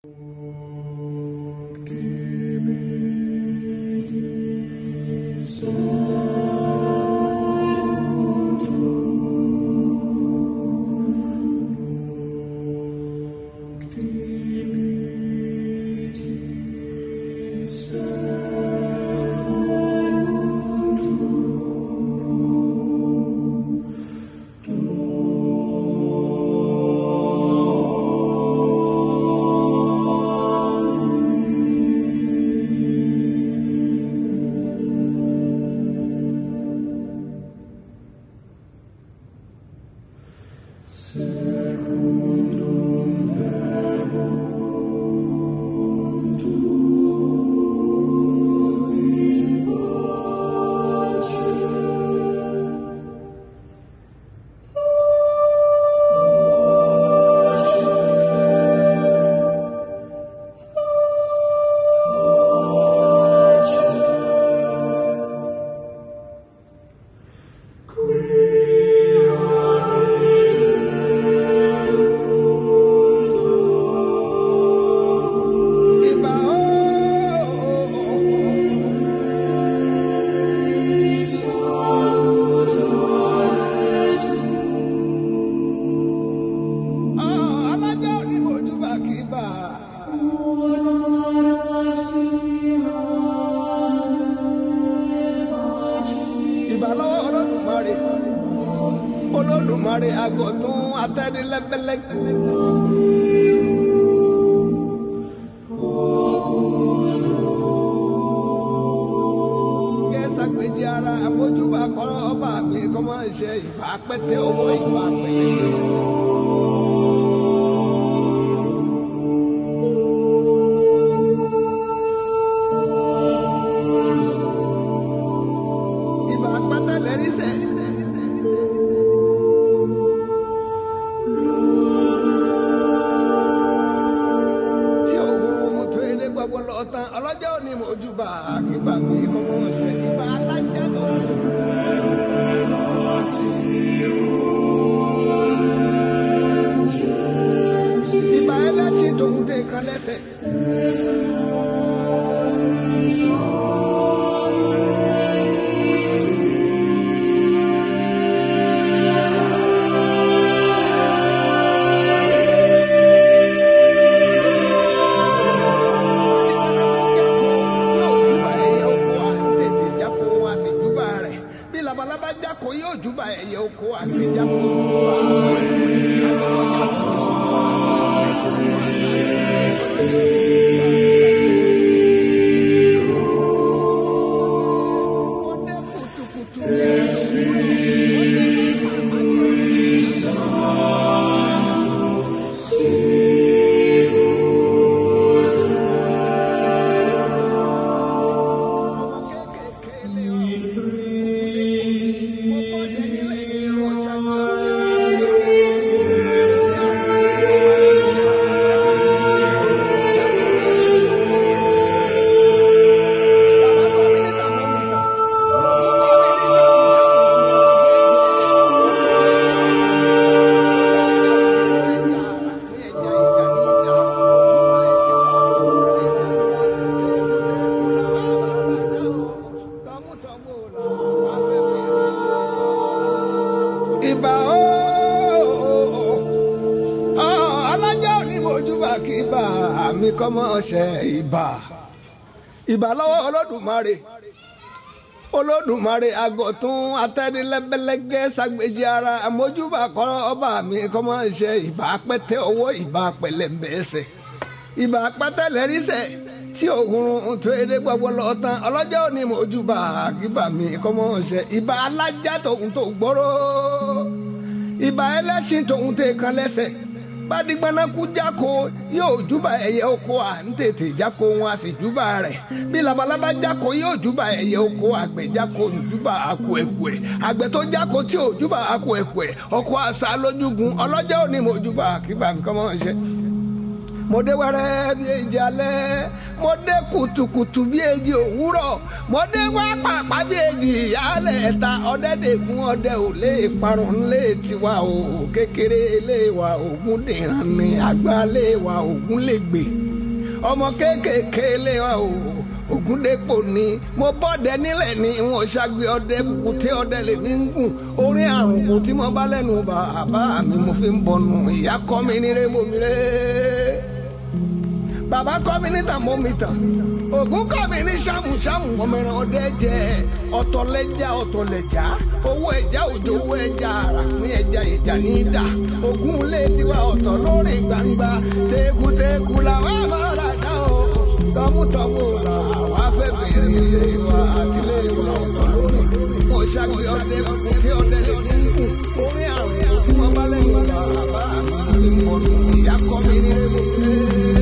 Ìbà ooo. Ah, alájà ni mojúbà kì í bà. Ìbà lọ́wọ́ Olódùmarè. Olódùmarè àgọ̀tún atẹ́nilẹ́gbẹ́lẹ́gbẹ́. kẹsà péjì ara àmójúbà kọ́rọ́ ọba mi kọ́ máa ṣe ìbá pẹ́tẹ́ owó ìbá pẹ́lẹ́ ìbá pẹ́tẹ́ lẹ́rí sẹ́. tí òun tó eré gbogbo lọ tán ọlọ́jọ́ òní mojúbà kígbà mi kọ́ máa ṣe ìbá alájà tó. ìbá ẹlẹ́sìn tòun tẹ kan lẹ́sẹ̀. bí labalábá jáko yóò júbà ẹyẹ oko àgbẹ̀ jáko. Ọdẹ kùtùkùtù Ìbà ooo alájà ni mojúbà kí ibà mi kọ́ mọ́ ṣe ìbà ìbà lọ́wọ́ Olódùmarè Olódùmarè àgọ̀tún atẹ́nilẹ́gbẹ́lẹ́gẹ́ ságbèjì ara àmójúbà kọ́ ọba mi kọ́ mọ́ ṣe ìbà pẹ́tẹ́ owó ìbà pẹ̀lẹ́mbẹ́sẹ̀ ìbà pẹ́tẹ́ lẹ́rìísẹ̀ tí òun tó eré gbogbo lọ tán ọlọ́jọ́ òní mojúbà kíbà mi kọ́ mọ́ ṣe ìbà alájà tòun tó gbóró ìbà ẹlẹ́sìn tòun tẹ kan lẹ́sẹ̀ badigbanaku jáko yóò júbà ẹyẹ oko à ń tètè jáko wọn a sì júbà rẹ̀ bí labalábá jáko yóò júbà ẹyẹ oko àgbẹ̀ jáko ń júbà àkó ẹ̀kú ẹ̀ àgbẹ̀ tó jáko tí ò júbà àkó ẹ̀kú ẹ̀ ọkọ̀ àṣà lójúgun ọlọ́jọ́ òní mo júbà kíbà nǹkan mọ́ ṣe mo dé wẹ́rẹ́ bí èjì alẹ́ mo dé kùtùkùtù bí èjì òwúrọ̀ mo dé wá pàpà bí èjì ìyálẹ̀ ẹ̀ta ọ̀dẹ́dẹ̀gún ọdẹ ò lè parun lé tiwa o kékeré lé wa ògún dìran ni àgbà lé wa ògún lè gbè. ọmọ kéékèèké lé wa o ògúndépò ni mo bọ́dẹ nílẹ̀ ni wọn ṣàgbé ọdẹ kùkùté ọdẹ lè ní gùn orí àrùn kù tí mo bá lẹ́nu bàbá mi mo fi ń bọnu ìyá kọ́ mi nírè mo mi rè bàbá kọ́ mi níta mo mi tàn ògún kọ́ mi ní ṣàmùṣàmù ọmọ ẹran ọdẹ jẹ ọ̀tọ̀ lẹ́jà ọ̀tọ̀ lẹ́jà owó ẹja òjò owó ẹja àràkùn ẹja ìjà ní ìdá ògún ilé tiwa ọ̀tọ̀ lórí gbangba tekuteku làwọn àmàlà dá o tọmútọmú là wàá fẹ́ bèrè wa àtìlẹ́ ìwà ọ̀tọ̀ lórí mo ṣàgbé ọdẹ kí ọdẹ lè ní kù orí àrùn tí wọ́n bá lẹ́nu bàbá mi ìyá kọ́ mi ní rẹ́mọ̀